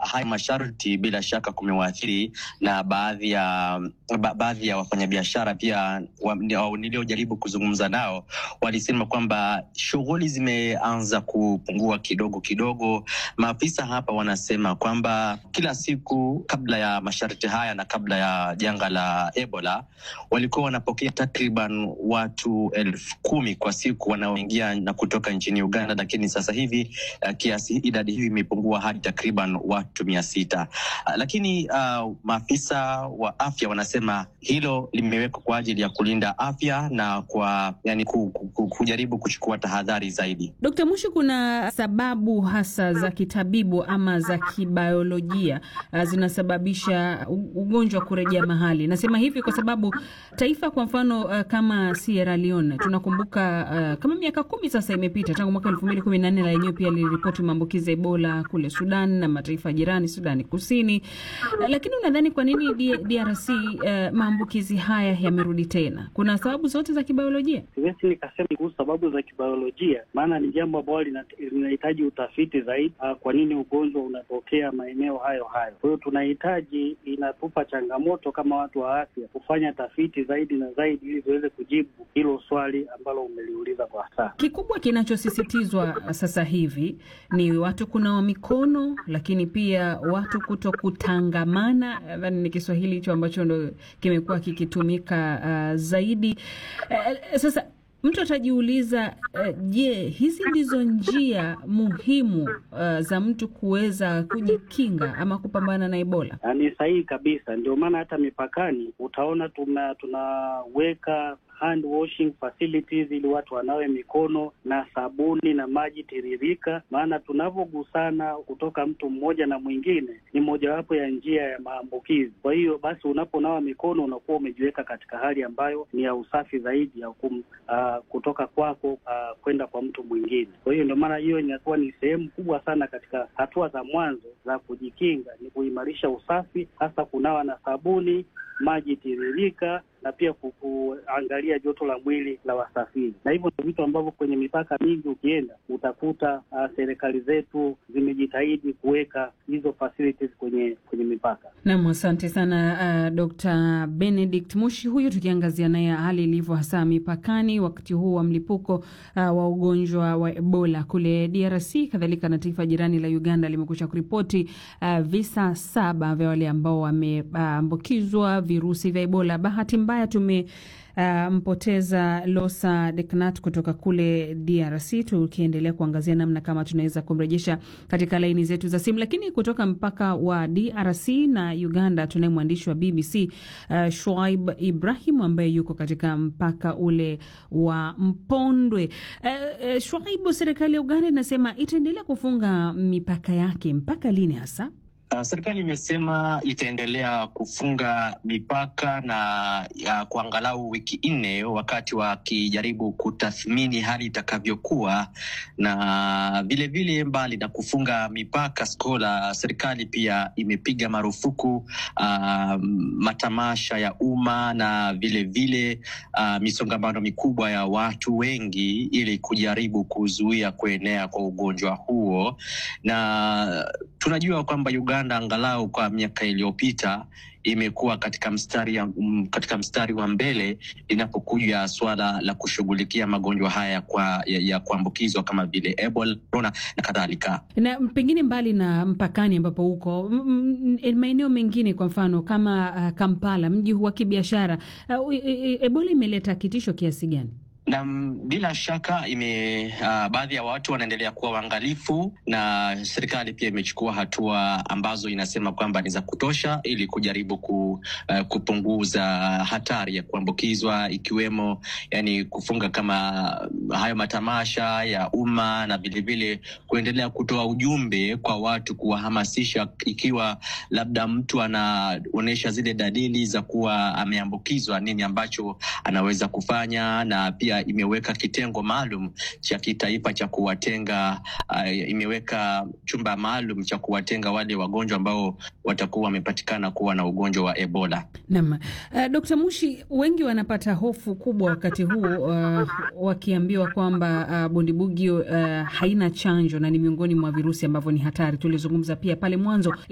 haya masharti bila shaka kumewaathiri na baadhi ya ba, baadhi ya wafanyabiashara pia wa, niliojaribu kuzungumza nao walisema kwamba shughuli zimeanza kupungua kidogo kidogo. Maafisa hapa wanasema kwamba kila siku kabla ya masharti haya na kabla ya janga la Ebola walikuwa wanapokea takriban watu elfu kumi kwa siku wanaoingia na kutoka nchini Uganda, lakini sasa hivi uh, kiasi idadi hiyo imepungua hadi takriban watu mia sita. Uh, lakini uh, maafisa wa afya wanasema hilo limewekwa kwa ajili ya kulinda afya na kwa yani ku, ku, kujaribu kuchukua tahadhari zaidi. Dkt. Mushi, kuna sababu hasa za kitabibu ama za kibiolojia uh, zinasababisha ugonjwa kurejea mahali? Nasema hivi kwa sababu taifa kwa mfano uh, kama Sierra Leone tunakumbuka uh, kama miaka kumi sasa imepita tangu mwaka elfu mbili kumi na nne la yenyewe pia liliripoti maambukizi ya Ebola kule Sudan na mataifa jirani Sudani Kusini. Uh, lakini unadhani kwa nini DRC uh, maambukizi haya yamerudi tena? Kuna sababu zote za kibiolojia? Siwezi nikasema kuhusu sababu za kibiolojia, maana ni jambo ambalo linahitaji utafiti zaidi. Uh, kwa nini ugonjwa unatokea maeneo hayo hayo? Kwa hiyo tunahitaji, inatupa changamoto kama watu wa afya kufanya tafiti zaidi na zaidi ili tuweze kujibu hilo swali ambalo umeliuliza kwa sasa. Kikubwa kinachosisitizwa sasa hivi ni watu kunawa mikono, lakini pia watu kuto kutangamana. Nadhani ni Kiswahili hicho ambacho ndo kimekuwa kikitumika uh, zaidi uh, sasa mtu atajiuliza je, uh, hizi ndizo njia muhimu uh, za mtu kuweza kujikinga ama kupambana na Ebola? Ni sahihi kabisa, ndio maana hata mipakani utaona tuna tunaweka hand washing facilities ili watu wanawe mikono na sabuni na maji tiririka, maana tunavyogusana kutoka mtu mmoja na mwingine ni mojawapo ya njia ya maambukizi. Kwa hiyo basi, unaponawa mikono unakuwa umejiweka katika hali ambayo ni ya usafi zaidi ya kum, uh, kutoka kwako uh, kwenda kwa mtu mwingine. Kwa hiyo ndio maana hiyo inakuwa ni sehemu kubwa sana katika hatua za mwanzo za kujikinga, ni kuimarisha usafi, hasa kunawa na sabuni, maji tiririka na pia kuangalia joto la mwili la wasafiri, na hivyo ndio vitu ambavyo kwenye mipaka mingi ukienda utakuta uh, serikali zetu zimejitahidi kuweka hizo facilities kwenye kwenye mipaka. Naam, asante sana uh, Dr. Benedict Mushi huyu, tukiangazia naye hali ilivyo hasa mipakani wakati huu wa mlipuko uh, wa ugonjwa wa Ebola kule DRC, kadhalika na taifa jirani la Uganda limekusha kuripoti uh, visa saba vya wale ambao wameambukizwa uh, virusi vya Ebola. Bahati mbaya tume Uh, mpoteza Losa Deknat kutoka kule DRC, tukiendelea kuangazia namna kama tunaweza kumrejesha katika laini zetu za simu. Lakini kutoka mpaka wa DRC na Uganda tunaye mwandishi wa BBC uh, Shuaib Ibrahim ambaye yuko katika mpaka ule wa Mpondwe. Uh, uh, Shuaib, serikali ya Uganda inasema itaendelea kufunga mipaka yake mpaka lini hasa? Uh, serikali imesema itaendelea kufunga mipaka na ya kwa angalau wiki nne, wakati wakijaribu kutathmini hali itakavyokuwa, na vilevile mbali na kufunga mipaka Skola, serikali pia imepiga marufuku uh, matamasha ya umma na vilevile uh, misongamano mikubwa ya watu wengi ili kujaribu kuzuia kuenea kwa ugonjwa huo, na tunajua kwamba Uganda angalau kwa miaka iliyopita imekuwa katika mstari ya, um, katika mstari wa mbele linapokuja swala la kushughulikia magonjwa haya kwa, ya, ya kuambukizwa kama vile Ebola, corona na kadhalika. Na pengine mbali na mpakani ambapo huko maeneo mengine, kwa mfano kama uh, Kampala, mji wa kibiashara uh, Ebola imeleta kitisho kiasi gani? na bila shaka ime uh, baadhi ya watu wanaendelea kuwa waangalifu, na serikali pia imechukua hatua ambazo inasema kwamba ni za kutosha ili kujaribu ku, uh, kupunguza hatari ya kuambukizwa, ikiwemo yani kufunga kama hayo matamasha ya umma na vilevile kuendelea kutoa ujumbe kwa watu, kuwahamasisha ikiwa labda mtu anaonyesha zile dalili za kuwa ameambukizwa, nini ambacho anaweza kufanya na pia imeweka kitengo maalum cha kitaifa cha kuwatenga uh, imeweka chumba maalum cha kuwatenga wale wagonjwa ambao watakuwa wamepatikana kuwa na ugonjwa wa Ebola. Naam. Uh, Dr. Mushi, wengi wanapata hofu kubwa wakati huu uh, wakiambiwa kwamba uh, bundibugyo uh, haina chanjo na ni miongoni mwa virusi ambavyo ni hatari. Tulizungumza pia pale mwanzo